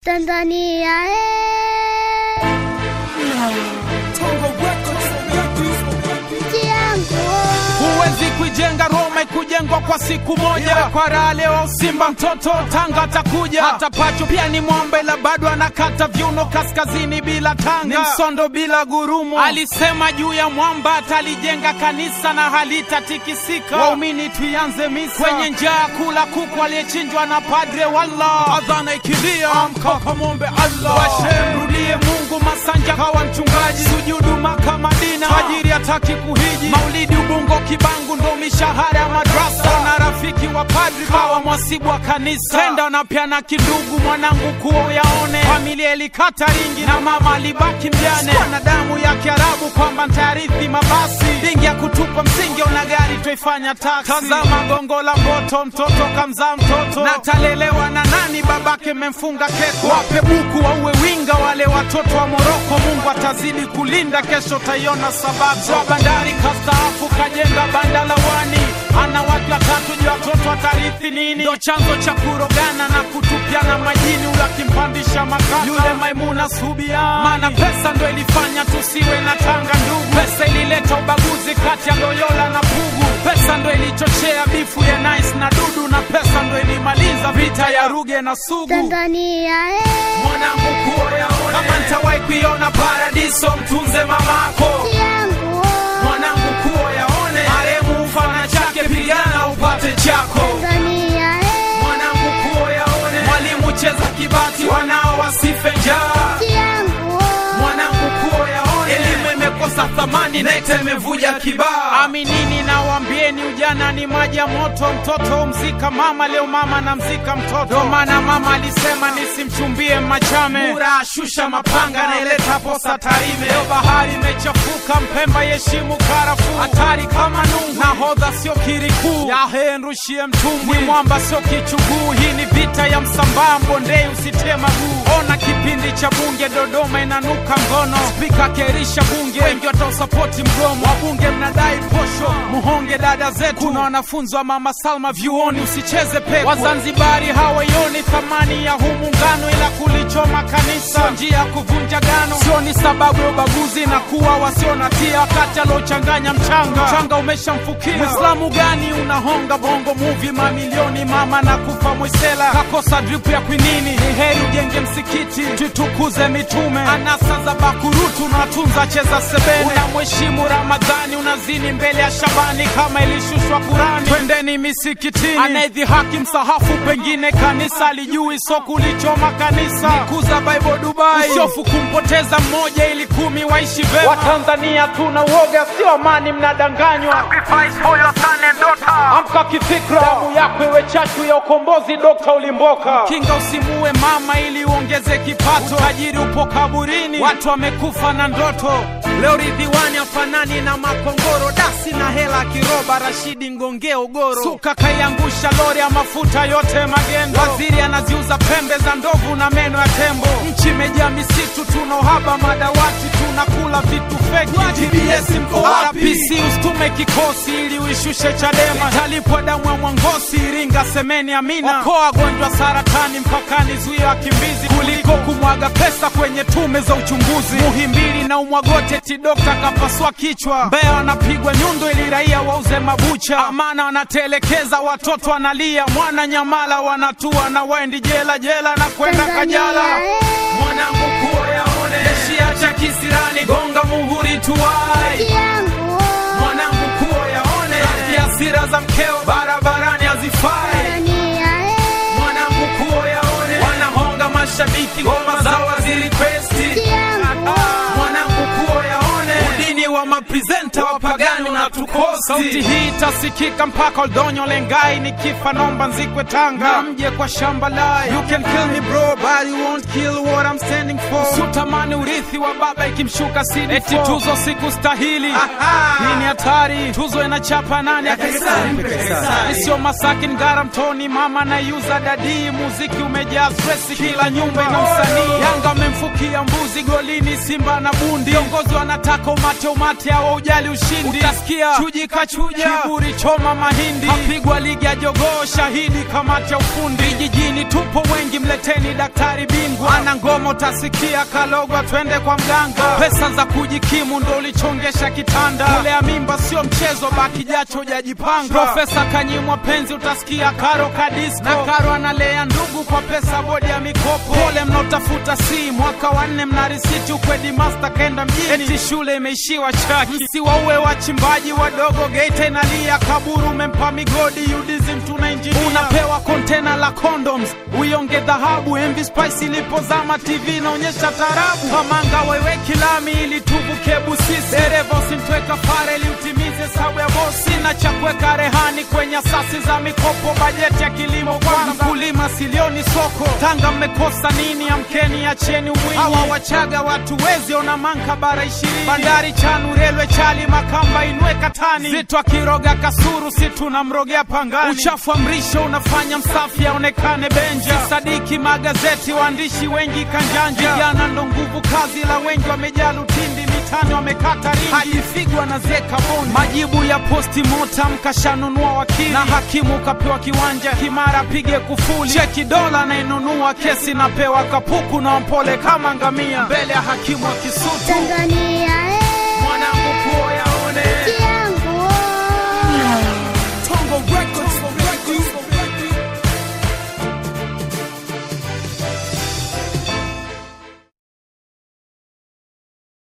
Tanzania eh, nchi yangu Huwezi kuijenga Roma ikujengwa kwa siku moja. Kwa raha leo Simba mtoto Tanga atakuja, hata Pacho pia ni mwamba, ila bado anakata viuno kaskazini bila Tanga, ni msondo bila gurumo. Alisema juu ya mwamba atalijenga kanisa na halitatikisika. Waumini tuianze misa kwenye njaa, kula kuku aliyechinjwa na padre. Walla adhana ikilia, amka kamwombe Allah, washe mrudie Mungu. Masanja kawa mchungaji, sujudu Maka Madina, tajiri hataki kuhiji, maulidi Ubungo Kibangu ndo mishahara ya madrasa, na rafiki wa padri kawa mwasibu wa kanisa, tenda na pia na kidugu mwanangu kuo yaone, familia ilikata ringi na mama alibaki mjane, Sikuwa na damu ya Kiarabu kwamba ntayarithi mabasi, dingi ya kutupa msingi, ona gari twaifanya taksi. Tazama gongo la mboto, mtoto kamzaa mtoto, na talelewa na nani? Babake memfunga keko, wape buku wauwe winga wale watoto wa Moroko. Mungu atazidi kulinda, kesho taiona sababu. Wa bandari kastaafu kajenga banda la wani, ana watu watatu, je watoto watarithi nini? Ndo chanzo cha kurogana na kutupiana majini, ule akimpandisha makaka yule Maimuna Subiani, maana pesa ndo ilifanya tusiwe na Tanga ndugu. Pesa ilileta ubaguzi kati ya Loyola na Pugu. Pesa ndo ilichochea bifu ya Nice na Dudu, na pesa ndo ilimaliza vita ya Ruge na Sugu. Tanzania eh, Mwanangu kuoyaone, kama ntawahi kuiona paradiso, mtunze mamako. nchi yangu Mwanangu kuoyaone, maremu ufana chake, pigana upate chako. Tanzania eh, Mwanangu kuoyaone, mwalimu cheza kibati, wanao wasife njaa. nchi yangu Mwanangu kuoyaone, elimu imekosa thamani, NECTA imevuja kibaa. Aminini nawambieni, ujana ni maji ya moto. Mtoto mzika mama, leo mama na mzika mtoto. Ndo maana mama alisema nisimchumbie Machame, Mura ashusha mapanga, naileta posa Tarime. Leo bahari imechafuka, Mpemba yeshimu karafuu, hatari kama nungu. Nahodha sio kirikuu, yahe nrushie mtumbwi, mwamba sio kichuguu. Hii ni vita ya Msambaa, Mbondei usitie maguu. Ona kipindi cha bunge Dodoma inanuka ngono, spika kerisha bunge, wengi watausapoti mgomo. Wabunge mnadai posho, muhonge dada zetu. Kuna wanafunzi wa mama Salma vyuoni, usicheze pepo. Wazanzibari hawaioni thamani ya huu muungano, ila kulichoma kanisa sio njia ya kuvunja gano, sio ni sababu ya ubaguzi na kuwa wasio na tia, wakati aliochanganya mchanga, mchanga umeshamfukia. Mwislamu gani unahonga bongo movie mamilioni, mama na kufa mwisela, kakosa drip ya kwinini. Ni heri ujenge msikiti, tutukuze mitume, anasa za bakurutu unatunza cheza sebene, unamheshimu Ramadhani, unazini mbele ya Shabani kama ilishushwa Kurani. Twendeni misikitini, anayedhihaki msahafu, pengine kanisa alijui, so kulichoma kanisa, nikuza Bible Dubai, usiofu kumpoteza mmoja ili kumi waishi vema. Watanzania tuna uoga, sio amani, mnadanganywa. Amka kifikra, damu yako iwe chachu ya ukombozi. Dokta Ulimboka, kinga usimuue mama ili uongeze kipato. Tajiri upo kaburini, watu wamekufa na ndoto. Leo Ridhiwani afanani na makongoro, dasi na hela kiroba. Rashidi Ngongea Ugoro, suka kaiangusha lori ya mafuta yote magendo. Waziri anaziuza pembe za ndovu na meno ya tembo. Nchi imejaa misitu, tuna uhaba madawati, tunakula vitu feki. TBS mko wapi? RPC usitume kikosi ili uishushe Chadema. Italipwa damu ya Mwangosi, Iringa, semeni amina. Okoa wagonjwa saratani mpakani, zuia wakimbizi kuliko kumwaga pesa kwenye tume za uchunguzi. Muhimbili na umwagote ti dokta kapasua kichwa. Mbeya wanapigwa nyundo ili raia wauze mabucha. Amana wanatelekeza watoto wanalia. Mwana Nyamala wanatua na waendi jela jela na kwenda Kajala. Tanzania eh, Mwanangu kuoyaone, Shia cha kisirani, gonga muhuri tuwai nchi yangu mwanangu kuo yaone Rafiki hasira za mkeo barabarani hazifai Tanzania eh, mwanangu kuo yaone wanahonga mashabiki ngoma za waziri kwesti nchi yangu mwanangu kuo yaone udini wa maprezenta wapagani unatukosi sauti hii itasikika mpaka Oldonyo Lengai nikifa nomba nzikwe Tanga na mje kwa shamba lai you can kill me bro but you won't kill what I'm standing for usitamani urithi wa baba ikimshuka CD eti tuzo siku stahili hii ni hatari tuzo inachapa nani sio Masaki Ngara Mtoni mama na yuza dadii muziki umejaa stress kila nyumba ina msanii Yanga amemfukia mbuzi golini Simba na bundi viongozi wanataka umate umate hawaujali ushindi utasikia chuji kachuja kiburi choma mahindi apigwa ligi ya jogoo shahidi kamati ya ufundi vijijini tupo wengi mleteni daktari bingwa ya ngoma utasikia kalogwa twende kwa mganga pesa za kujikimu ndo ulichongesha kitanda kulea mimba sio mchezo baki jacho ujajipanga profesa kanyimwa penzi utasikia karo kadisko na karo analea ndugu kwa pesa bodi ya mikopo pole mnaotafuta si mwaka wa nne mna risiti ukwedi master kaenda mjini eti shule imeishiwa chaki msiwauwe wachimbaji wadogo geita inalia kaburu umempa migodi udizim tuna injinia unapewa kontena la condoms uionge dhahabu mv spice ilipozama tv inaonyesha tarabu kamanga wewe kilami ili tuvuke busisi dereva usimtweka fare ili utimize sabu ya bosi na cha kuweka rehani kwenye asasi za mikopo bajeti ya kilimo kwanza mkulima silioni soko tanga mmekosa nini amkeni acheni umwinyi hawa wachaga watu wezi ona manka bara ishirini bandari chanu relwe chali makamba inwe katani zitwa kiroga kasuru si tunamrogea pangani uchafu wa mrisho unafanya msafi aonekane benja sadiki magazeti waandishi wengi kanjanja vijana ndo nguvu kazi la wengi wamejaa lutindi mitani wamekata ringi hajifigwa na zeka bondi majibu ya posti motam kashanunua wakili na hakimu kapewa kiwanja kimara pige kufuli cheki dola nainunua kesi napewa kapuku na mpole kama ngamia mbele ya hakimu wa kisutu Tanzania